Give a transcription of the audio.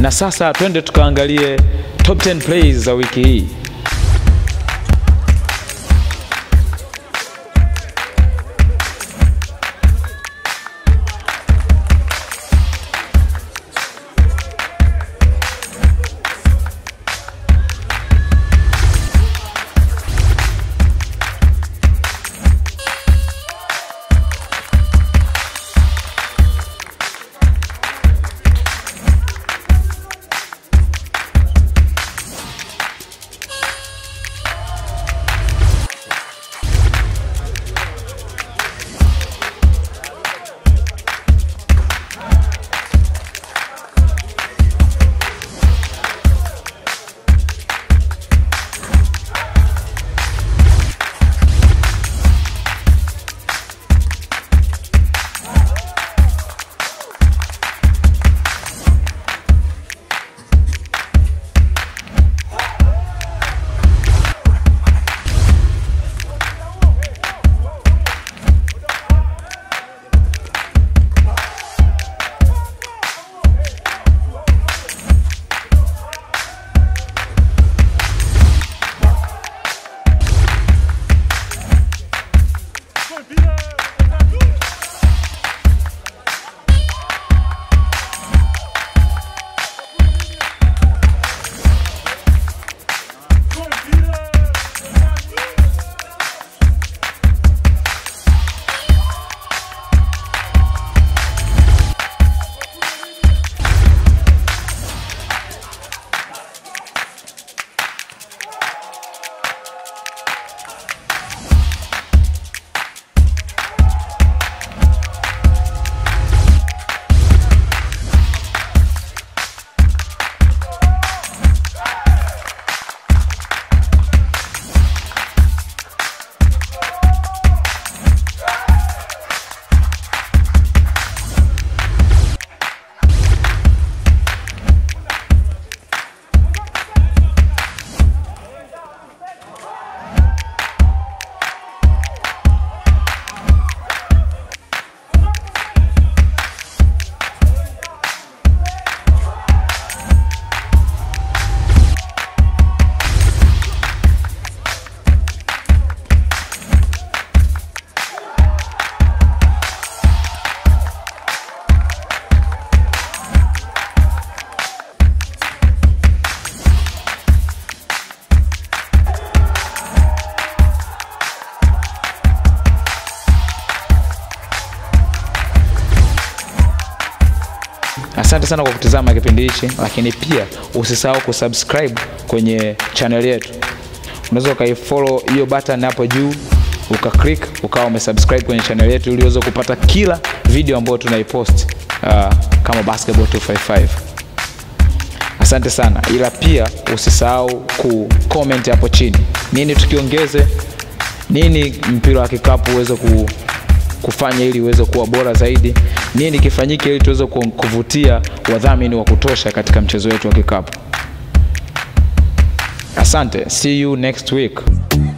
na sasa twende tukaangalie top 10 plays za wiki hii. Asante sana kwa kutizama kipindi hichi, lakini pia usisahau kusubscribe kwenye channel yetu. Unaweza ukaifollow hiyo button hapo juu ukaclick ukawa umesubscribe kwenye channel yetu ili uweze kupata kila video ambayo tunaipost uh, kama Basketball 255. Asante sana, ila pia usisahau kucomment hapo chini, nini tukiongeze, nini mpira wa kikapu uweze ku, kufanya ili uweze kuwa bora zaidi, nini kifanyike ili tuweze ku- kuvutia wadhamini wa kutosha katika mchezo wetu wa kikapu. Asante, see you next week.